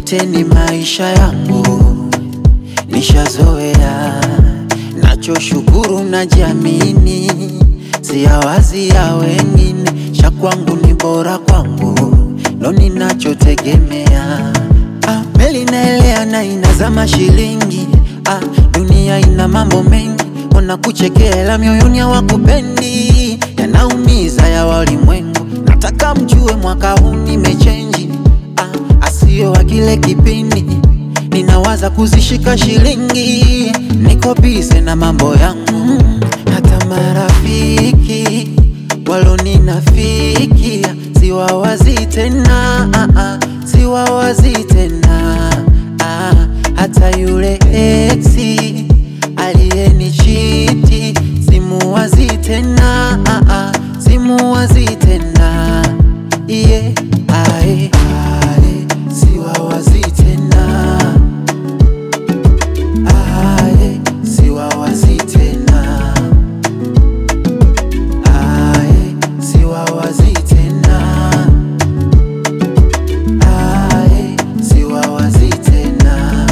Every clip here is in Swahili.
yote ni maisha yangu, nishazoea. Nachoshukuru najiamini, siyawazi ya wengine, cha kwangu ni bora kwangu, ndo ninachotegemea. Ah, meli naelea na inazama shilingi. Ah, dunia ina mambo mengi, wanakuchekea ila mioyoni hawakupendi, yanaumiza ya walimwengu. Nataka mjue mwaka huu nimechenji, ah, asio wa kile kipindi ninawaza kuzishika shilingi, niko bize na mambo yangu. Hata marafiki waloninafikia siwawazi tena, ah, ah, siwawazi tena ah, hata yule exi aliyenichiti simuwazi tena, ah, ah, simuwazi tena yeah, ae, ae, siwawazi tena Aye, siwawazi tena. Aye, siwawazi tena. Aye, siwawazi tena.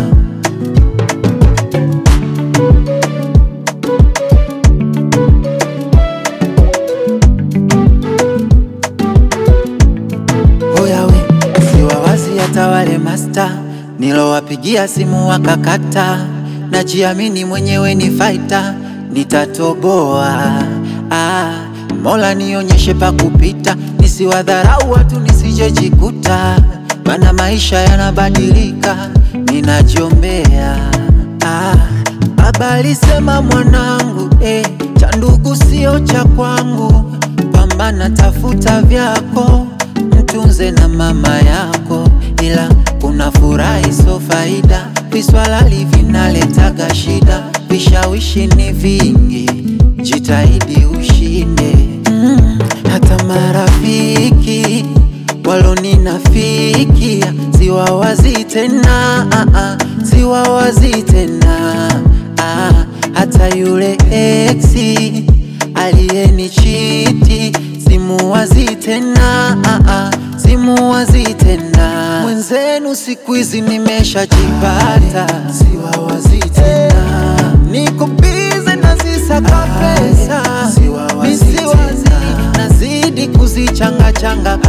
Oya we, siwawazi hata wale masta nilowapigia simu wakakata. Najiamini mwenyewe ni faita, nitatoboa. Ah, Mola nionyeshe pa kupita, nisiwadharau watu nisijejikuta, mana maisha yanabadilika, ninajiombea. Ah, baba alisema mwanangu, eh, cha ndugu sio cha kwangu, pambana tafuta vyako mtunze na mama yako, ila kuna furaha iso faida. Viswalali vinaletaga shida, vishawishi ni vingi, jitahidi ushinde. Mm, hata marafiki waloninafikia siwawazi tena, ah, ah, siwawazi tena ah, hata yule exi aliyenichiti simuwazi tena, ah, ah, simuwazi tena. Mwenzenu siku hizi nimeshajipata, siwawazi tena. Niko bize nazisaka pesa, misiwazi nazidi kuzichanga changa